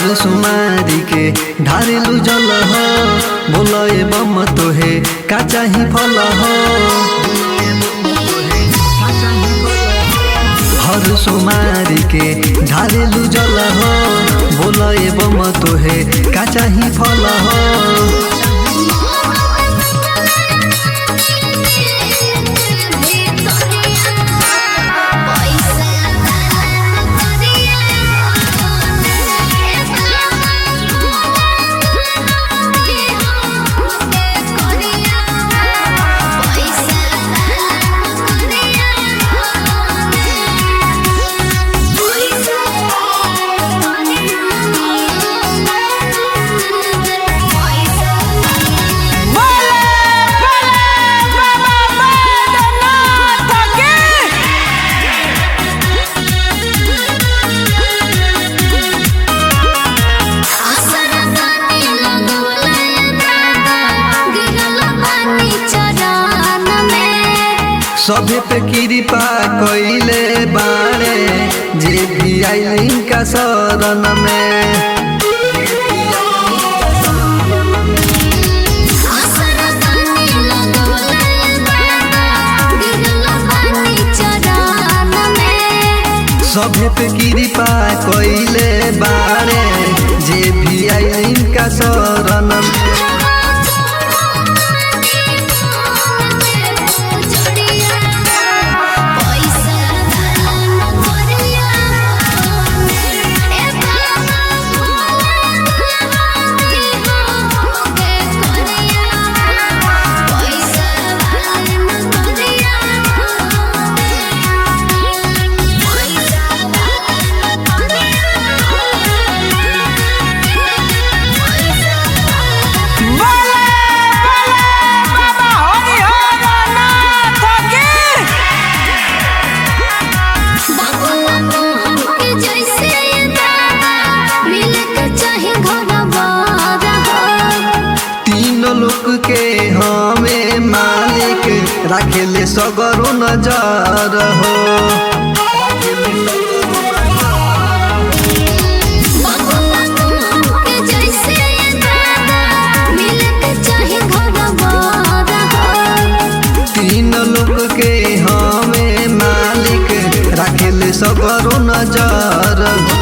हर सुमारी के ढारेलु जल हो बोल बम तोहे का चाही फल हो हर सुमारी के ढारेलु जल हो बोल बम तोहे का चाही फल हो सभे पे कृपा कइले बाड़े जे भी आइलिन का शरण में सभे पे कृपा कइले बाड़े जे भी आइलिन का शरण में लोक के हमें मालिक राखेले सगरो नजर हो तीन लोक के हमें मालिक राखेले सगरो नजर हो